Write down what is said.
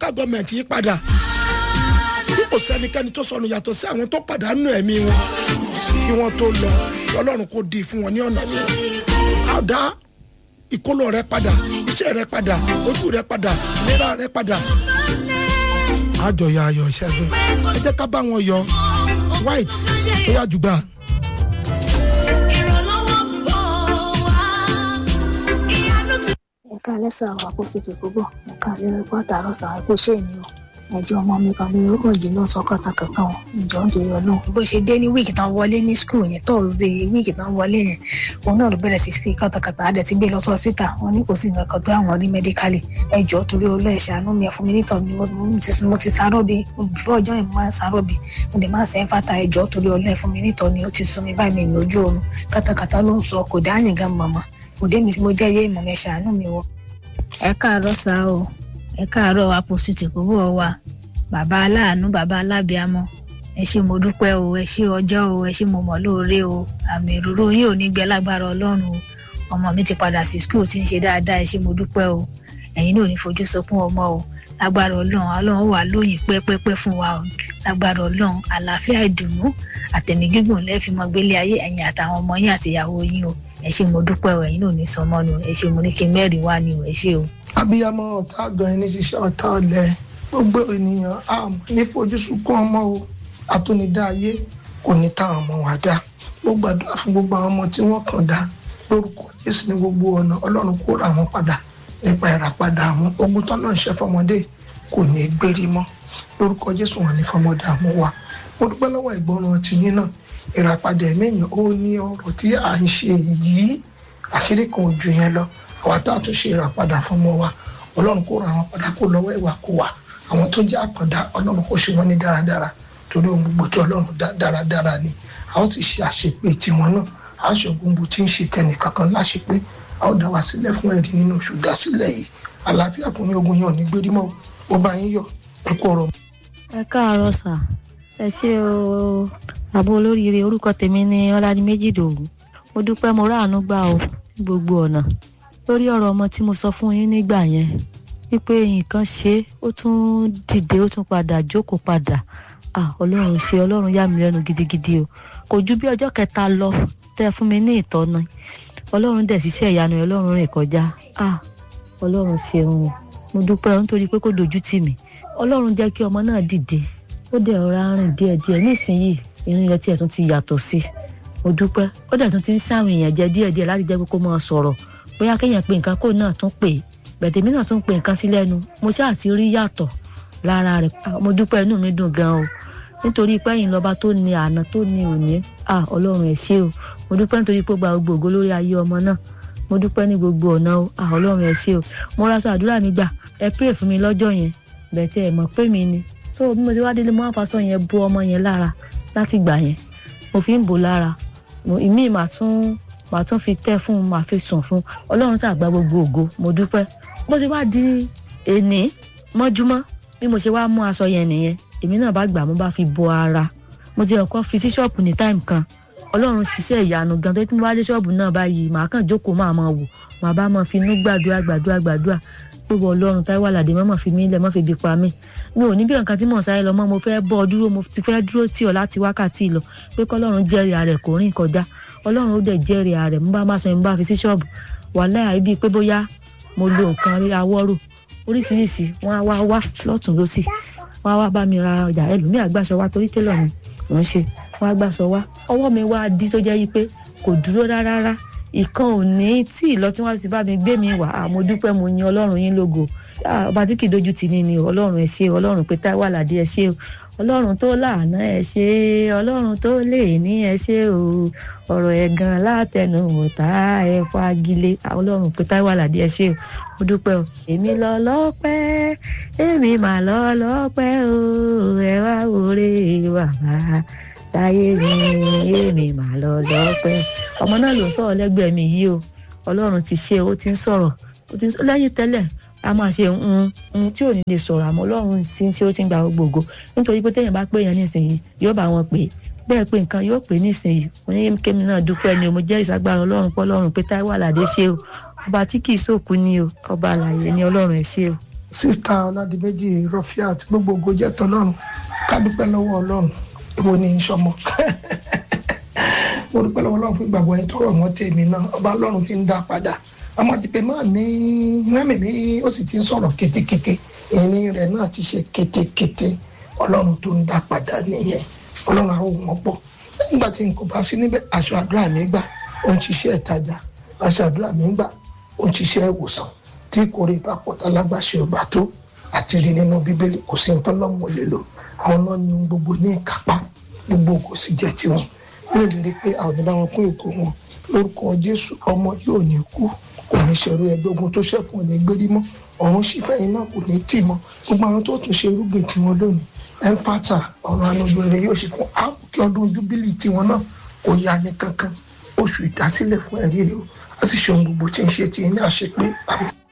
local government yí padà bí kò sẹ́nikẹ́ni tó sọnù yàtọ̀ sí àwọn tó pàdánù ẹ̀mí wọn kí wọ́n tó lọ ọlọ́run kò di fún wọn ní ọ̀nà mi àdá ìkólọ rẹ padà iṣẹ́ rẹ padà ojú rẹ padà ìlera rẹ padà àjọyọ̀ ayọ̀ ìṣẹ́gun ẹ jẹ́ ká bá wọn yọ white ó yá jùgbà. ẹ̀ka lẹ́sà wà kó tutù púpọ̀ ẹ̀ka lẹ́rẹ́ pátá lọ́sà kó ṣe èmi o ẹjọ́ ọmọ mi kan lórí ọkọ̀ jí ló sọ kàtàkàtà wọn ìjọ ń dorí ọlọ́run. bó ṣe dé ní wíìkì tán wọlé ní skul yẹn thursday wíìkì tán wọlé yẹn òun náà ló bẹ̀rẹ̀ sí sí kàtàkàtà á dẹ̀ ti gbé lọ sí hospital wọn ní kò sí nǹkan kan tó àwọn rí medically ẹjọ́ torí olóò ẹ̀ṣẹ̀ àánú mi ẹ̀fún mi nítọ̀ mi mo ti sáró bi fún ọjọ́ yẹn mo máa ń sáró bi mo dẹ̀ máa ń sẹ́ fata ẹjọ́ torí olóò ẹ̀fún mi nítọ̀ mi ó ti sún mi báyìí mi lójú oorun kàtàkàtà ló ń sọ kò dáhìn gan màmá òde mi mo jẹ́ yé ìmọ̀ mi ẹ̀ṣẹ̀ àánú mi wọ. ẹ káàárọ̀ sá o ẹ káàárọ̀ àpòsìtì kò bọ̀ wá bàbá aláàánú bàbá alábíàmọ ẹ ṣé mo dúpẹ́ o ẹ ṣé ọjọ́ o ẹ ṣé mo mọ̀ lóore o àmì ìrorò yìí ò ní gbẹ lágbára Ọlọ́run o ọmọ mi ti padà sí skul tí ń ṣe dáadáa ẹ ṣé mo dúpẹ́ o ẹ̀yin náà ò ní fojú sunkún ọmọ o lágbára Ọlọ́run Ọlọ́run wà lóyìn pẹ́pẹ́pẹ́ fún wa o lágbára Ọlọ́run àlàáfíà ìdùnnú àtẹ̀mí gígùn lẹ́ẹ̀fì mọ́ gbélé ayé ẹ̀yin àtàwọn ọmọ yín àti ìyàwó yín o ẹ ṣé mo dúpẹ́ o ẹ̀yin náà ò ní sọmọ nu ẹ ṣé mo ní kí mẹ́rin wá ni o ẹ ṣé o. abiyamọ ọ̀tá àgbọn ẹni ṣiṣẹ́ ọ̀tá ọ̀lẹ gbogbo ènìyàn àmọ́ ní fojúsùnkún ọmọ o àtúnidá ayé kò ní táwọn ọmọ wa dá gbogbo àdúrà fún gbogbo àwọn ọmọ tí wọ́n kàn dá lórúkọ Jésù ní gbogbo ọ̀nà Ọlọ́run kó ra wọn padà nípa ìràpadà àwọn ogun tọ́lọ́ ń ṣe fọmọdé kò ní gbérí mọ́ lórúkọ Jésù wọn ní fọmọdé àmú wa mo dúpẹ́ lọ́wọ́ ìgbọràn tìyín náà ìràpadà ẹ̀mẹ́yìn ó ní ọ̀rọ̀ tí à ń ṣe yìí àṣírí kan ò jù yẹn lọ àwa tá a tún ṣe ìràpadà fọmọ wa Ọlọ́run kó ra wọn padà kó lọ́wọ́ ìwà kó wà àwọn tó jẹ́ àkàndá ọlọ́run kò ṣe wọ́n ní dáradára torí ohun gbogbo tí ọlọ́run dá dáradára ni a ó ti ṣe àṣepé tiwọn náà a ṣe gbogbo tí ń ṣe tẹnì kankan láṣepé a ó dá wa sílẹ̀ fún ẹ̀rí nínú oṣù dásílẹ̀ yìí àlàáfíà fún yín ogun yẹn ò ní gbérí mọ́ ó bá yín yọ ẹ kú ọ̀rọ̀. ẹ káàárọ̀ sà ẹ ṣé o àbọ̀ olóríire orúkọ tèmi ni ọládìméjì dòwú mo dúpẹ́ mo ráàánú gbà o ní gbogbo ọ̀nà lórí ọ̀rọ̀ ọmọ tí mo sọ fún yín nígbà yẹn wípé nǹkan ṣe ó tún dìde ó tún padà jókòó padà ah ọlọ́run ṣe ọlọ́run yà mí lẹ́nu gidigidi o kò ju bí ọjọ́ kẹta lọ tẹ́ fún mi ní ìtọ́nà ọlọ́run dẹ̀ ṣiṣẹ́ ìyanu ọlọ́run rìn kọjá ah ọlọ́run ṣeun o mo dúpẹ́ nítorí pé kò dojú tì mí ọlọ́run jẹ́ kí ọmọ náà dìde ó dẹ̀ rọra rìn díẹ̀díẹ̀ nísìnyìí ìrìn rẹ̀ tiẹ̀ tún ti yàtọ̀ sí mo dúpẹ́ ó dẹ̀ tún ti ń sáwọn èèyàn jẹ díẹ̀díẹ̀ láti jẹ́ pé kó máa sọ̀rọ̀ bóyá kéèyàn pe nǹkan kó náà tún pè é bẹ̀tẹ̀mí náà tún pe nǹkan sí lẹ́nu mo ṣáà ti rí yàtọ̀ lára rẹ̀ mo dúpẹ́ inú mi dùn gan o nítorí pé ẹ̀yin lọ́ba tó ní àná tó ní òní à ọlọ́run ẹ̀ ṣé o mo dúpẹ́ nítorí pé ó gba gbogbo ògo lórí ayé ọmọ náà mo dúpẹ́ ní gbogbo ọ̀nà o à ọlọ́run ẹ̀ ṣé o mo ra sọ àdúrà mi gbà ẹ pray fún mi lọ́jọ́ yẹn bẹ̀tẹ̀ ẹ̀ mọ̀ pé mi ni so bí mo ṣe wá délé mo wá faṣọ yẹn bo ọmọ yẹn lára láti gbà yẹn mo fi ń bò lára ìmí màá tún màá tún fi tẹ́ fún un màá fi sùn fún un ọlọ́run ṣàgbà gbogbo ògo mo dúpẹ́ bó ṣe wá di èní mọ́júmọ́ bí mo ṣe wá mú aṣọ yẹn nìyẹn èmi náà bá gbà mo bá fi bo ara mo ti ọkọ fi sí ṣọ́ọ̀bù ní táìmù kan ọlọ́run ṣiṣẹ́ ìyanu gan tó tí mo bá dé ṣọ́ọ̀bù náà báyìí màá kàn jókòó máa máa wò màá bá máa fi inú gbàdúrà gbàdúrà gbàdúrà gbogbo ọlọ́run táíwò àlàdé mọ́ fi mí lẹ̀ mọ́ fi bí pa mí mi ò ní bí nǹkan tí mò ń sáré lọ mọ́ mo fẹ́ bọ́ ọ dúró mo ti fẹ́ dúró tì ọ́ láti wákàtí lọ pé kọ́lọ́run jẹ́rìí ààrẹ kò rìn kọjá ọlọ́run ó dẹ̀ jẹ́rìí ààrẹ mo bá má sọ yẹn mo bá fi sí ṣọ́ọ̀bù wàhálà ibi pé bóyá mo lo nǹkan rí awọ́rò oríṣiríṣi wọ́n á wá wá lọ́tún lọ́sì wọ́n á wá bá mi ra ọjà ẹlòmíì àgbàṣọ wa torí télọ̀ mi mò ń ṣe wọ́n á gbàṣọ wa ọwọ́ mi wá di tó jẹ́ yí pé kò dúró rárá ìkan ò ní tí ìlọ tí wọ́n ti bá mi gbé mi wá àmọ́ dúpẹ́ mo yin ọlọ́run yín lógo ọba tí kì í dojú tì ní ni ọlọ́run ẹ ṣé ọlọ́run pé táwa àlàdé ẹ ṣé o ọlọ́run tó láàánú ẹ ṣé ọlọ́run tó lè ní ẹ ṣé o ọ̀rọ̀ ẹ̀gàn látẹnu ọ̀tá ẹ fagilé ọlọ́run pé táwa àlàdé ẹ ṣé o mo dúpẹ́ o èmi lọ lọ́pẹ́ èmi mà lọ lọ́pẹ́ o ẹ wá wọlé bàbá táyé mi èmi mà lọ lọ́pẹ́ ọmọ náà ló ń sọ̀rọ̀ lẹ́gbẹ̀ẹ́ mi yìí o ọlọ́run ti ṣe ó ti ń sọ̀rọ̀ ó ti ń sọ lẹ́yìn tẹ́lẹ̀ a máa ṣe ń ń tí ò ní lè sọ̀rọ̀ àmọ́ ọlọ́run ti ń ṣe ó ti ń gba gbogbo nítorí pé téèyàn bá pè yàn nísìnyí yóò bá wọn pè bẹ́ẹ̀ pé nǹkan yóò pè nísìnyí mo ní kémi náà dúpẹ́ ni o mo jẹ́ ìsagbára ọlọ́run pọ́ ọlọ́run pé táíwò àlàdé ṣe o ọba tí kì í sòkú ni o ọba àlàyé ni ọlọ́run ẹ̀ ṣe o. sísítà ọládìméjì rọfíàt gbogbo ògo jẹ́ tọlọ́run ká dúpẹ́ lọ́wọ́ ọlọ́run èwo ni í sọmọ mo dúpẹ́ lọ́wọ́ ọlọ́run fún ìgbàgbọ́ yẹn tọrọ mọ́ tèmi náà ọba ọlọ́run ti ń dá padà àmọ́ ti pé máa ní mẹ́mì mi ó sì ti ń sọ̀rọ̀ kétékété ìrìn rẹ̀ náà ti ṣe kétékété ọlọ́run tó ń dá padà nìyẹn ọlọ́run àwọn ohun ọ̀pọ̀ nígbà tí n kò bá sí níbẹ̀ aṣọ àdúrà mi gbà ó ń ṣiṣẹ́ ìtajà aṣọ àdúrà mi gbà ó ń ṣiṣẹ́ ìwòsàn tí kò rí ìpapọ̀tà lágbàṣe ọba tó àti rí nínú bíbélì kò sí nǹkan lọ́mọ lè lò àwọn náà ní ohun gbogbo ní ìkápá gbogbo kò sì jẹ́ tiwọn ní ìlérí pé àwọn ọ̀dọ́ wọn pín èkó wọn lórúkọ jésù ọmọ yóò ní kú kò ní ṣẹ̀rú ẹgbẹ́ ogun tó ṣẹ̀fún ní gbérí mọ́ ọ̀run sífẹ̀yìn náà kò ní tì mọ́ gbogbo àwọn tó tún ṣe irúgbìn tiwọn lónìí ẹnfàtà ọ̀run anúgbèrè yóò sì fún àbùkí ọdún júbílì tiwọn náà kò yá ní kankan oṣù ìdásílẹ̀ fún ẹ̀rí rẹ̀ ó sì ṣe ohun gbogbo tí ń ṣe ti ní àṣepé àbí